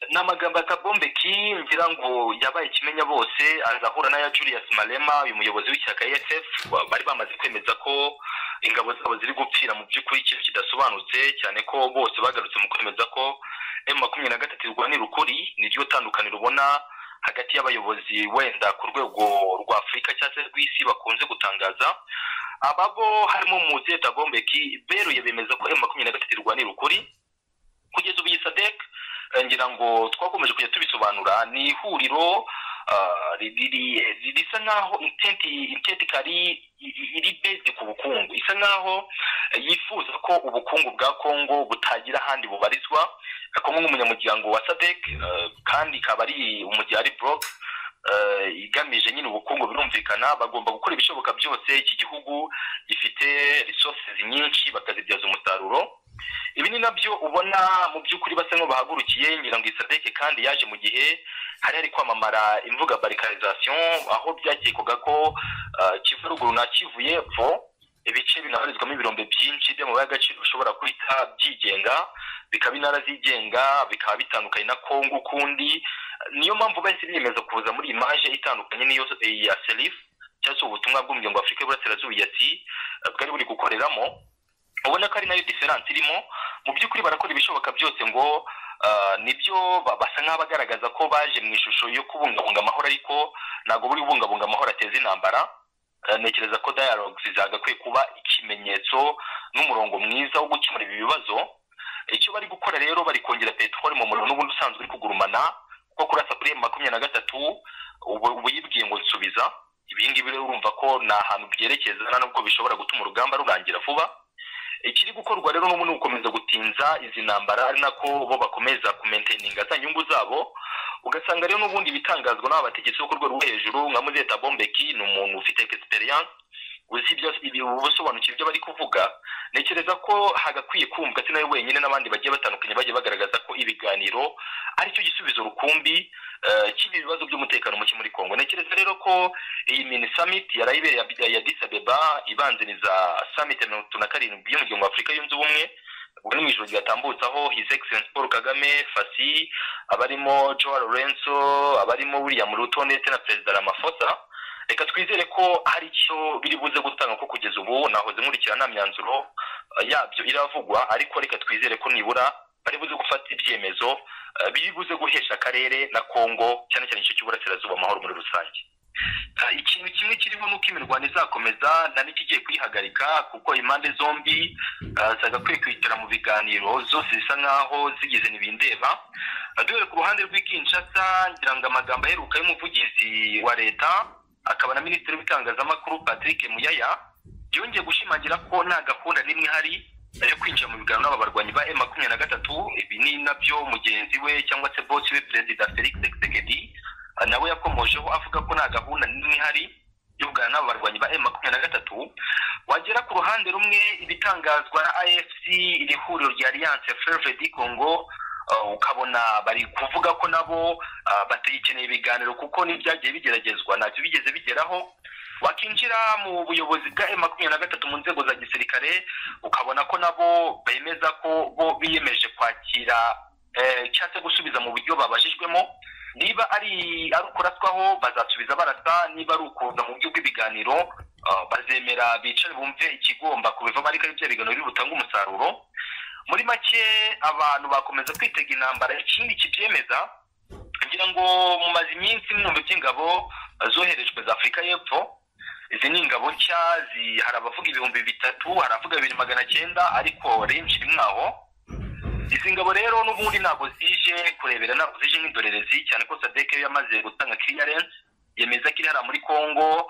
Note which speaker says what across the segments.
Speaker 1: ni amagambo ya kabombe ki ngira ngo yabaye ikimenya bose azahura n'aya julius marema uyu muyobozi w'ishyaka esf bari bamaze kwemeza ko ingabo zabo ziri gupfira mu by'ukuri ikintu kidasobanutse cyane ko bose bagarutse mu kwemeza ko emu makumyabiri na gatatu irwanira ukuri niryo tandukaniro ubona hagati y'abayobozi wenda ku rwego rwa afurika cyangwa se rw'isi bakunze gutangaza aba bo harimo muzeta bombeki beruye bemeza ko emu makumyabiri na gatatu irwanira ukuri kugeza ubu iyi sadek ngira ngo twakomeje kujya tubisobanura ni ihuriro risa nkaho intenti kari iri bezi ku bukungu isa nkaho yifuza ko ubukungu bwa kongo butagira ahandi bubarizwa kongo nk'umunyamuryango wa sadek kandi ikaba ari umuryango ari buroke igamije nyine ubukungu birumvikana bagomba gukora ibishoboka byose iki gihugu gifite resources nyinshi bakazibyaza umusaruro ibi ni nabyo ubona mu by'ukuri basa nk'abahagurukiye ngira ngo isadeke kandi yaje mu gihe hari hari kwamamara imvuga barikarizasiyo aho byakekwaga ko kivu ruguru na kivu y'epfo ibice binabarizwamo ibirombe byinshi by'amabara y'agaciro bishobora guhita byigenga bikaba intara zigenga bikaba bitandukanye na kongo ukundi niyo mpamvu bahise biyemeza kuza muri imaje itandukanye n'iyo ya serifu cyangwa se ubutumwa bw'umuryango w'afurika y'uburasirazuba iyasi bwari buri gukoreramo ubona ko ari nayo diferanse irimo mu by'ukuri barakora ibishoboka byose ngo nibyo basa nk'abagaragaza ko baje mu ishusho yo kubungabunga amahoro ariko ntabwo buri bubungabunga amahoro ateza intambara ntekereza ko dialogues zagakwiye kuba ikimenyetso n'umurongo mwiza wo gukemura ibi bibazo icyo bari gukora rero bari kongera peteroli mu muriro n'ubundi usanzwe uri kugurumana kuko kurasa kuri makumyabiri na gatatu ubu yibwiye ngo nsubiza ibingibi rero urumva ko ni ahantu byerekeza nubwo bishobora gutuma urugamba rurangira vuba ikiri gukorwa rero n'ubu ni ugukomeza gutinza izi ntambara ari nako bo bakomeza kumenteninga za nyungu zabo ugasanga rero n'ubundi ibitangazwa n'aba bategetsi bo ku rwego rwo hejuru nka muzeta bombeki ni umuntu ufite egisiperiyanse uzi ubusobanukiwe ibyo bari kuvuga ntekereza ko hagakwiye kumva atari nawe wenyine n'abandi bagiye batandukanye bagiye bagaragaza ko ibiganiro aricyo gisubizo rukumbi cy'ibi bibazo by'umutekano muke muri congo ntekereza rero ko iyi mini samiti yarayibereye ya disabeba ibanziriza samiti ya mirongo itatu na karindwi y'umuryango wa afurika yunze ubumwe ubwo ni mu ijoro ryatambutse aho his excellence paul kagame fasi abarimo joa lorenzo abarimo william ruto ndetse na perezida ramafosa reka twizere ko hari icyo biri buze gutanga ko kugeza ubu nahoze nkurikira nta myanzuro yabyo iravugwa ariko reka twizere ko nibura bari buze gufata ibyemezo biri buze guhesha akarere na kongo cyane cyane igice cy'uburasirazuba amahoro muri rusange ikintu kimwe kirimo ni uko imirwano izakomeza nta n'ikigiye kuyihagarika kuko impande zombi zagakwiye kwitara mu biganiro zose zisa nkaho zigeze ntibindeba duhere ku ruhande rw'ikinshasa ngira ngo amagambo aheruka y'umuvugizi wa leta akaba na minisitiri w'itangazamakuru patrick muyaya yongeye gushimangira ko nta gahunda n'imwe ihari yo kwinjira mu biganiro n'aba barwanyi ba e makumyabiri na gatatu ibi ni nabyo mugenzi we cyangwa se bosi we perezida felix tshisekedi nawe yakomojeho avuga ko nta gahunda n'imwe ihari yo kuganira n'aba barwanyi ba e makumyabiri na gatatu wagera ku ruhande rumwe ibitangazwa na afc iri huriro rya alliance freve di congo ukabona bari kuvuga ko nabo batayikeneye ibiganiro kuko n'ibyagiye bigeragezwa ntacyo bigeze bigeraho wakinjira mu buyobozi bwa e makumyabiri na gatatu mu nzego za gisirikare ukabona ko nabo bemeza ko bo biyemeje kwakira cyangwa se gusubiza mu buryo babajijwemo niba ari ari ukuraswaho bazasubiza barasa niba ari ukuza mu buryo bw'ibiganiro bazemera bicare bumve ikigomba kubivamo ariko ari byo biganiro biri butange umusaruro muri make abantu bakomeza kwitega intambara ikindi kibyemeza kugira ngo mumaze iminsi mwumva by'ingabo zoherejwe za afurika y'epfo izi ni ingabo nshya hari abavuga ibihumbi bitatu hari abavuga bibiri magana cyenda ariko renshi rimwe aho izi ngabo rero n'ubundi ntabwo zije kurebera ntabwo zije nk'indorerezi cyane ko sadeke yamaze gutanga kiriyarensi yemeza ko iri hariya muri congo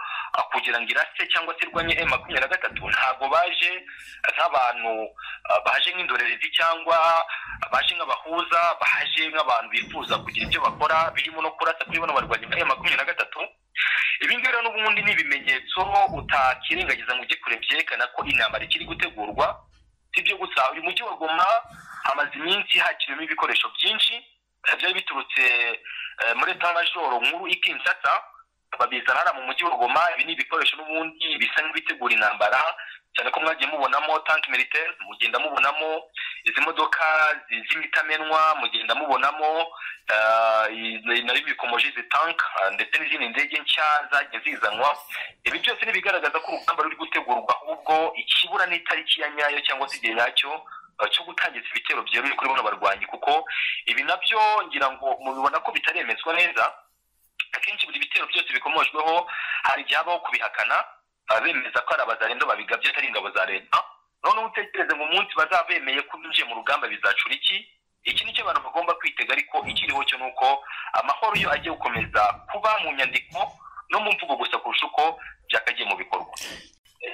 Speaker 1: kugira ngo irase cyangwa se irwanye e makumyabiri na gatatu ntabwo baje nk'abantu baje nk'indorerezi cyangwa baje nk'abahuza baje nk'abantu bifuza kugira ibyo bakora birimo no kurasa kuri bano barwanyi ba e makumyabiri na gatatu ibi ngibi rero n'ubundi ni ibimenyetso utakirengagiza ngo ujye kure byerekana ko intambara ikiri gutegurwa si ibyo gusa uyu mujyi wa goma hamaze iminsi hakiriwemo ibikoresho byinshi byari biturutse muri etajoro nkuru ikinsata babizana hariya mu mujyi wa goma ibi ni ibikoresho n'ubundi bisa nk'ibitegura intambara cyane ko mwagiye mubonamo tanki militaire mugenda mubonamo izi modoka z'imitamenwa mugenda mubonamo nari bikomoje izi tanka ndetse n'izindi ndege nshya zagiye zizanwa ibi byose ni ibigaragaza ko urugamba ruri gutegurwa ahubwo ikibura n'itariki ya nyayo cyangwa se igihe nyacyo cyo gutangiza ibitero byeruye kuri bano barwanyi kuko ibi nabyo ngira ngo mubibona ko bitaremezwa neza akenshi buri bitero byose bikomojweho hari igihe habaho kubihakana bemeza ko ari abazarendo babigabye atari ingabo za leta noneho utekereze ngo umunsi bazaba bemeye ko binjiye mu rugamba bizacura iki iki ni cyo abantu bagomba kwitega ariko ikiriho cyo ni uko amahoro yo agiye gukomeza kuba mu nyandiko no mu mvugo gusa kurusha uko byakagiye mu bikorwa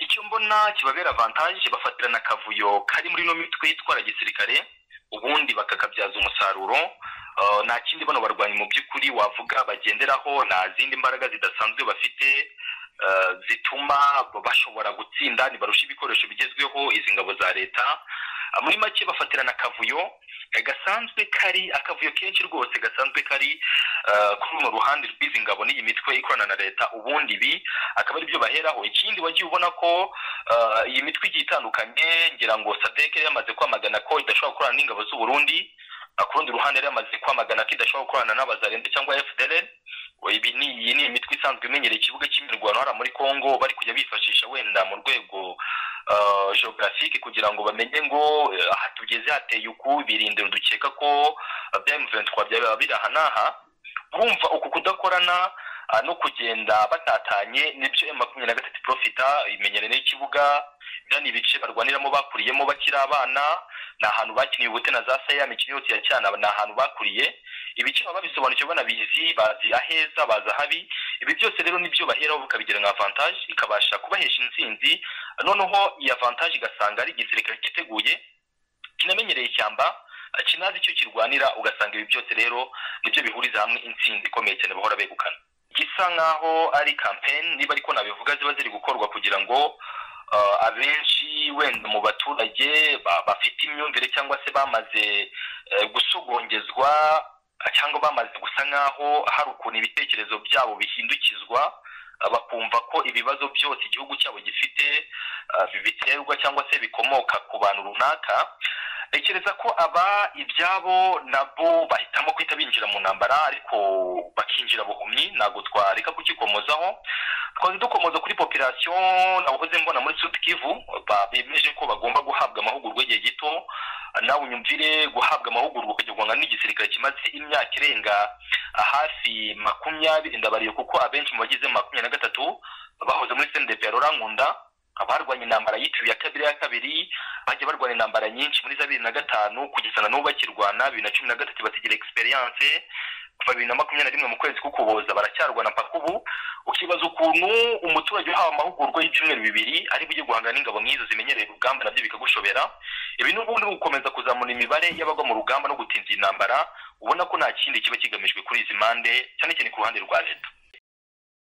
Speaker 1: icyo mbona kibabera avantage bafatirana akavuyo kari muri ino mitwe itwara gisirikare ubundi bakakabyaza umusaruro nta kindi bano barwanyi mu by'ukuri wavuga bagenderaho nta zindi mbaraga zidasanzwe bafite zituma bashobora gutsinda ntibarushe ibikoresho bigezweho izi ngabo za leta muri make bafatirana akavuyo gasanzwe kari akavuyo kenshi rwose gasanzwe kari kuri runo ruhande rw'izi ngabo n'iyi mitwe ikorana na leta ubundi ibi akaba ari byo baheraho ikindi wagiye ubona ko iyi mitwe igiye itandukanye ngira ngo sadeke yamaze kwamagana ko idashobora gukorana n'ingabo z'uburundi ku rundi ruhande yari yamaze kwamagana ko idashobora gukorana n'abazarende cyangwa fdr ibi ni iyi ni imitwe isanzwe imenyereye ikibuga cy'imirwano hariya muri congo bari kujya bifashisha wenda mu rwego geographique kugira ngo bamenye ngo aha tugeze hateye uku birinde dukeka ko bya mvn byaba biri aha n'aha urumva uku kudakorana no kugenda batatanye nibyo emu makumyabiri na gatatu profita imenyereye n'ikibuga ni ibice barwaniramo bakuriyemo bakiri abana ni ahantu bakiniye ubute na za saya imikino yose ya cyana ni ahantu bakuriye ibice baba babisobanukirwa banabizi bazi aheza bazi ahabi ibi byose rero nibyo baheraho bakabigira nka avantage ikabasha kubahesha intsinzi noneho iyi avantage igasanga ari igisirikare cyiteguye kinamenyereye ishyamba kinazi icyo kirwanira ugasanga ibi byose rero nibyo bihuriza hamwe intsinzi ikomeye cyane bahora begukana gisa nk'aho ari kampeni niba ariko nabivuga ziba ziri gukorwa kugira ngo abenshi wenda mu baturage bafite imyumvire cyangwa se bamaze gusogongezwa cyangwa bamaze gusa nk'aho hari ukuntu ibitekerezo byabo bihindukizwa bakumva ko ibibazo byose igihugu cyabo gifite biterwa cyangwa se bikomoka ku bantu runaka ntekereza ko aba ibyabo nabo bahitamo guhita binjira mu ntambara ariko bakinjira buhumyi ntabwo twareka kukikomozaho twaze dukomoza kuri popirasiyo nahoze mbona muri sutikivu bemeje ko bagomba guhabwa amahugurwa igihe gito nawe unyumvire guhabwa amahugurwa kugira n'igisirikare kimaze imyaka irenga hafi makumyabiri ndabariye kuko abenshi mu bagize makumyabiri na gatatu bahoze muri sendepe ya rurankunda abarwanya intambara yitiriwe ya kabiri ya kabiri bajya barwanya intambara nyinshi muri za bibiri na gatanu kugeza na n'ubu bakirwana bibiri na cumi na gatatu bategera egisperiyanse kuva bibiri na makumyabiri na rimwe mu kwezi k'ukuboza baracyarwana mpaka ubu ukibaza ukuntu umuturage uhawe amahugurwa y'ibyumweru bibiri ari bujye guhangana n'ingabo nk'izo zimenyereye urugamba nabyo bikagushobera ibi n'ubundi ni ugukomeza kuzamura imibare y'abagwa mu rugamba no gutinza iyi ntambara ubona ko nta kindi kiba kigamijwe kuri izi mpande cyane cyane ku ruhande rwa leta